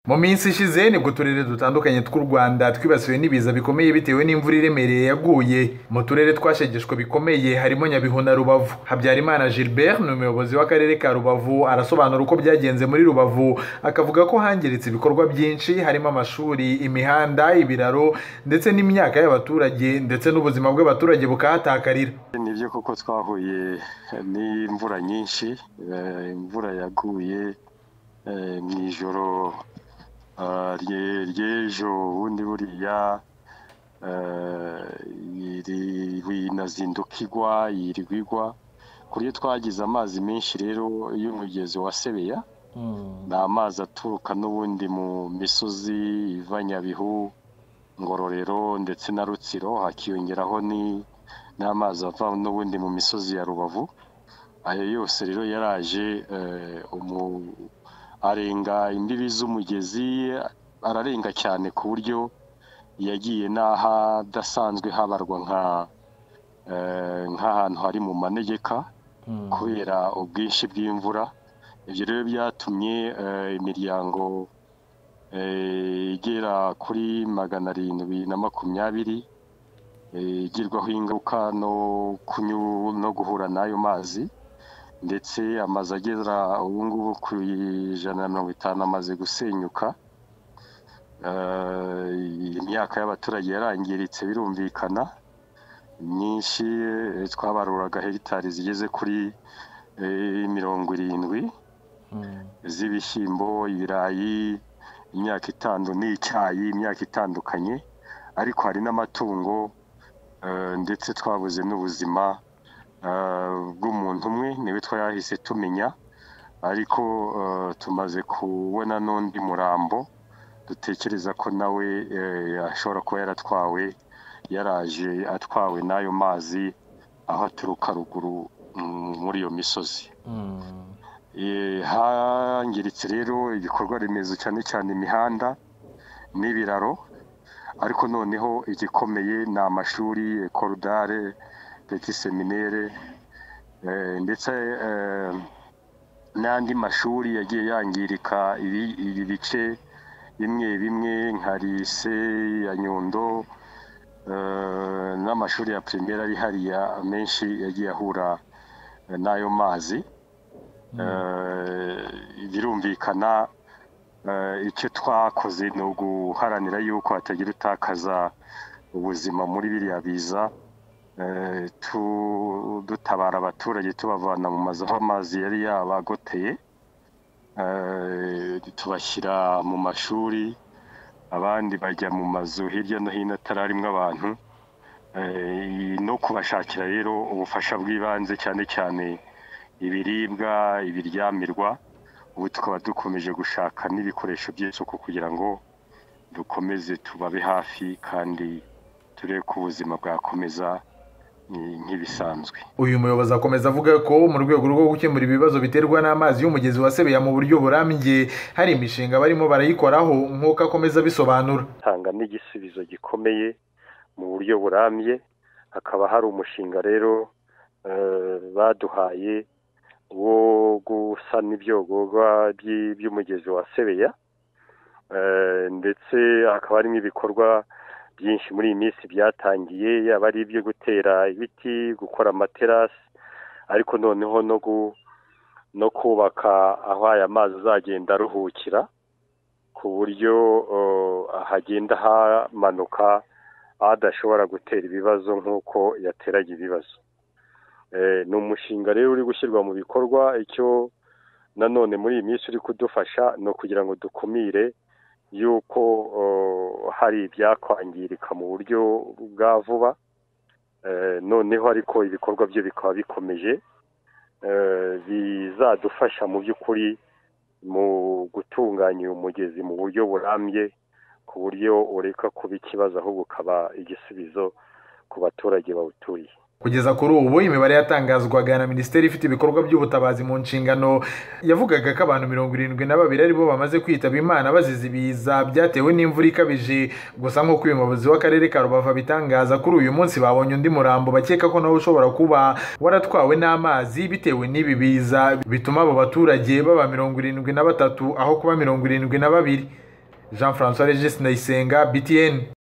mu minsi ishize nibwo uturere dutandukanye tw'u rwanda twibasiwe n'ibiza bikomeye bitewe n'imvura iremereye yaguye mu turere twashegeshwe bikomeye harimo nyabihu na rubavu habyarimana gilbert ni umuyobozi w'akarere ka rubavu arasobanura uko byagenze muri rubavu akavuga ko hangiritse ibikorwa byinshi harimo amashuri imihanda ibiraro ndetse n'imyaka y'abaturage ndetse n'ubuzima bw'abaturage bukahatakarira ni byo kuko twahuye n'imvura nyinshi imvura yaguye mu ijoro ry'ejo ubundi buriya inazinduka igwa yirirwa igwa ku buryo twagize amazi menshi rero y'umugezi wa sebeya ni amazi aturuka n'ubundi mu misozi iva nyabihu ngororero ndetse na rutsiro hakiyongeraho n'amazi ava n'ubundi mu misozi ya rubavu ayo yose rero yaraje arenga imbibi z'umugezi ararenga cyane ku buryo yagiye n'ahadasanzwe habarwa nk'ahantu hari mu manegeka kubera ubwinshi bw'imvura ibyo rero byatumye imiryango igera kuri magana arindwi na makumyabiri igirwaho ingaruka no guhura n'ayo mazi ndetse amazu agera ubu ngubu ku ijana na mirongo itanu amaze gusenyuka imyaka y'abaturage yarangiritse birumvikana myinshi twabaruraga hegitari zigeze kuri mirongo irindwi z'ibishyimbo ibirayi imyaka itanu n'icyayi imyaka itandukanye ariko hari n'amatungo ndetse twabuze n'ubuzima bw'umuntu umwe niwe twayahise tumenya ariko tumaze kubona n'undi murambo dutekereza ko nawe ashobora kuba yaratwawe yaraje atwawe n'ayo mazi aho aturuka ruguru muri iyo misozi hangiritse rero ibikorwa remezo cyane cyane imihanda n'ibiraro ariko noneho igikomeye ni amashuri korodare peti seminere ndetse n'andi mashuri yagiye yangirika ibi bice bimwe bimwe nka lise ya nyundo n'amashuri ya pirimeri ari hariya menshi yagiye ahura n'ayo mazi birumvikana icyo twakoze ni uguharanira yuko hatagira utakaza ubuzima muri biriya biza dutabara abaturage tubavana mu mazu aho amazi yari yabagoteye tubashyira mu mashuri abandi bajya mu mazu hirya no hino atararimo abantu no kubashakira rero ubufasha bw'ibanze cyane cyane ibiribwa ibiryamirwa ubu tukaba dukomeje gushaka n'ibikoresho by'isuku kugira ngo dukomeze tubabe hafi kandi turebe ko ubuzima bwakomeza nk'ibisanzwe uyu muyobozi akomeza avuga ko mu rwego rwo gukemura ibibazo biterwa n'amazi y'umugezi wa sebeya mu buryo burambye hari imishinga barimo barayikoraho nk'uko akomeza abisobanura tanga n'igisubizo gikomeye mu buryo burambye hakaba hari umushinga rero baduhaye wo gusana ibyogorwa by'umugezi wa sebeya ndetse hakaba harimo ibikorwa byinshi muri iyi minsi byatangiye yaba ari ibyo gutera ibiti gukora amaterasi ariko noneho no kubaka aho aya mazi azagenda aruhukira ku buryo hagenda hamanuka adashobora gutera ibibazo nk'uko yateraga ibibazo ni umushinga rero uri gushyirwa mu bikorwa icyo nanone muri iyi minsi uri kudufasha ni ukugira ngo dukumire y'uko hari ibyakwangirika mu buryo bwa vuba noneho ariko ibikorwa byo bikaba bikomeje bizadufasha mu by'ukuri mu gutunganya uyu mugezi mu buryo burambye ku buryo ureka kuba ikibazo ahubwo ukaba igisubizo ku baturage bawuturiye kugeza kuri ubu imibare yatangazwaga na minisiteri ifite ibikorwa by'ubutabazi mu nshingano yavugaga ko abantu mirongo irindwi na babiri aribo bamaze kwitaba imana bazize ibiza byatewe n'imvura ikabije gusa nk'uko uyu muyobozi w'akarere ka rubavu abitangaza kuri uyu munsi babonye undi murambo bakeka ko nawe ushobora kuba waratwawe n'amazi bitewe n'ibi biza bituma abo baturage baba mirongo irindwi na batatu aho kuba mirongo irindwi na babiri jean francois regis ndayisenga btn